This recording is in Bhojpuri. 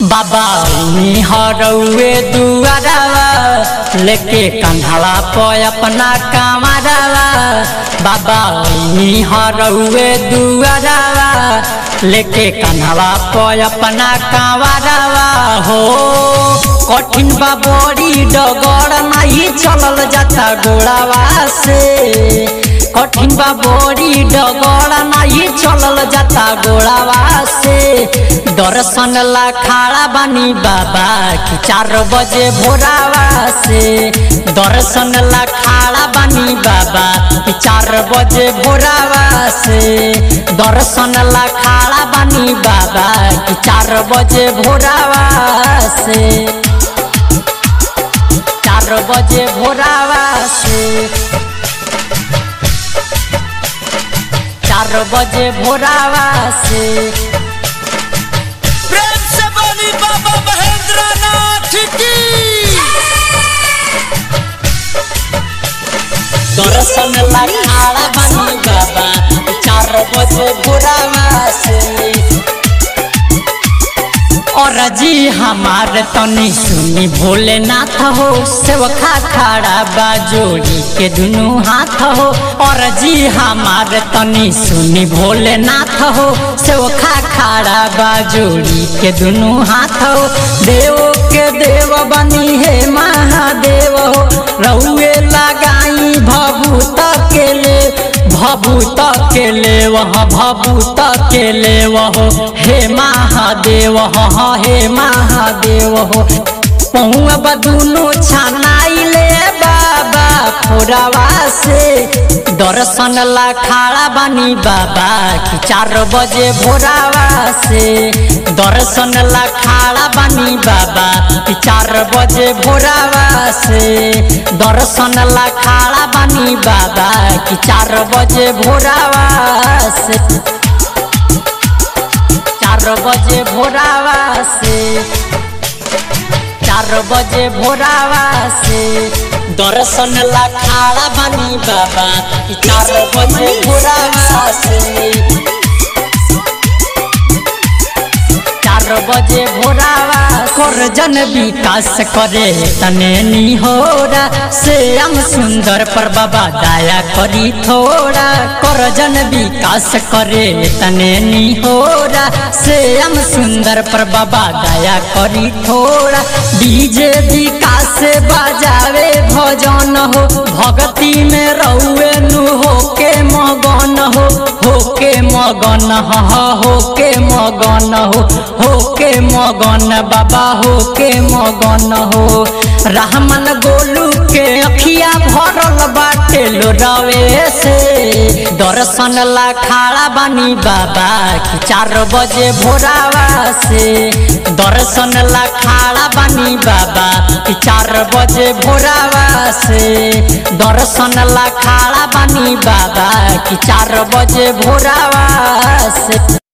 बाबा हरौए दुआरावा लेके कंधवा प अपना कामरावा बाबा हरौए दुआरावा लेके कंधवा प अपना कामरावा हो कठिन बा बड़ी डगर नहीं चलल जाता गोड़ावा से कठिन बा बड़ी डगर नहीं चलल जाता गोड़ावा से दर्शन ला खाड़ा बानी बाबा कि चार बजे भोरावा से दर्शन ला खाड़ा बानी बाबा कि चार बजे भोरावा से दर्शन ला खाड़ा बानी बाबा कि चार बजे भोरावा से चार बजे भोरावा से चार बजे भोरावा से प्रेम से बोली बाबा महेंद्र नाथ की दर्शन ला खाड़ा बानी बाबा चार बजे भोरावा से और जी हमार तनी सुनी भोलेनाथ हो सेवखा खड़ा बा जोड़ी के दुनू हाथ हो और जी हमार तनी सुनी भोलेनाथ हो सेवखा खड़ा बा जोड़ी के दुनू हाथ हो देव के देव बनी हे महादेव हो रउए लगाई भभूत के ले भभूत के ले वह भभूत के ले वह हे महादेव हो हे महादेव हो पहुआ बदुनो छनाई ले बाबा फोरावा से दर्शन ला खाड़ा बानी बाबा कि चार बजे भोरावा से दर्शन ला खाड़ा बानी बाबा कि चार बजे भोरावा से दर्शन ला खाड़ा बानी बाबा कि चार बजे भोरावा से चार बजे भोरावा से चार बजे भोरावा से दर्शन ला खाड़ा बानी बाबा कि चार बजे भोरावा से चार बजे भोरावा कर जन विकास करे तने निहोरा श्याम सुंदर पर बाबा दया करी थोड़ा कर जन विकास करे तने निहोरा श्याम सुंदर पर बाबा दया करी थोड़ा डीजे विकास बजावे भजन हो भक्ति में रउए नु हो के मगन हो हो के मगन हो हो के मगन हो हो के मगन बाबा हो के मगन हो रहमन गोलू के अखिया भरल बाटे लोरवे से दर्शन ला खाड़ा बानी बाबा कि चार बजे भोरावा से दर्शन ला खाड़ा बानी बाबा कि चार बजे भोरावा से दर्शन ला खाड़ा बानी बाबा कि चार बजे भोरावा से